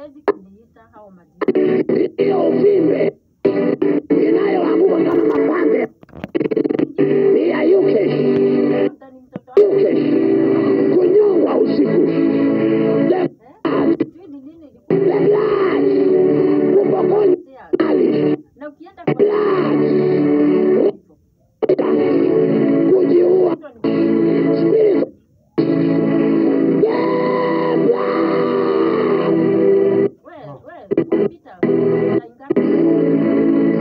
hawezi kuniita hao majina. hiyo uvimbe inayoanguka kama mapande ni ya Yukesh, Labda ni mtoto wangu. Yukesh kunyongwa usiku. The Eh? blood, Sijui ni nini ilikuwa the blood, kupokonywa inatetea. mali, Na ukienda kwa blood, hivyo. kujiua, Mtu ni- spirit, the blood. wewe, wewe, Peter, unaingia-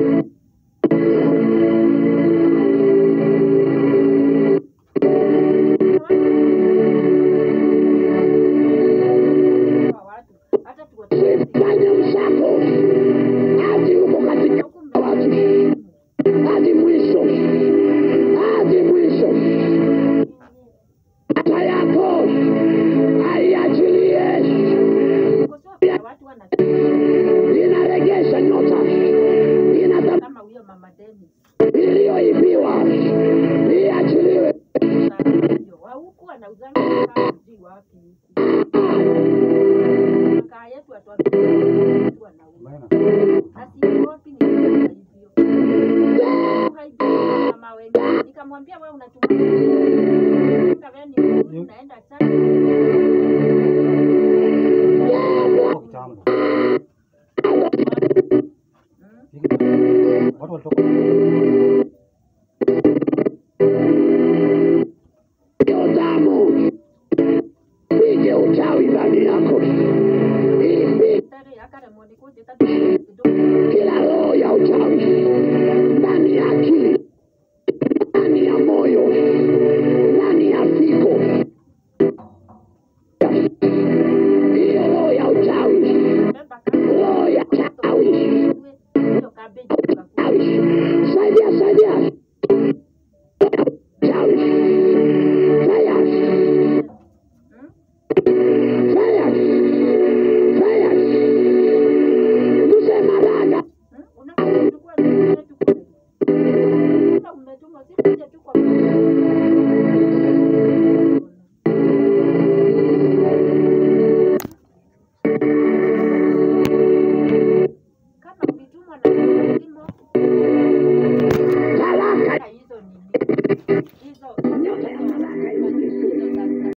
Kwa watu, hata tuwatazame. Fanya msako hadi huko katika watu hadi mwisho, hadi mwisho. Hata yako aiachilie, Kukosoa watu wana inaregesha nyota, inata kama huyo mama Dennis. iliyoibiwa iachiliwe. Ndio, wa huku anauzanga kama sijui wapi huku. Makaa yetu atuambia watu wanauza. Na siogopi nikisema hivyo. Ukaibia mama wengine. Nikamwambia wewe unatumia wewe ni mzuri, unaenda church. kitambo. Mm. Watu walitoka Hiyo damu pige uchawi ndani yako, ipige Tare akare mwoni kuje tatu kidogo. kila roho ya uchawi ndani ya akili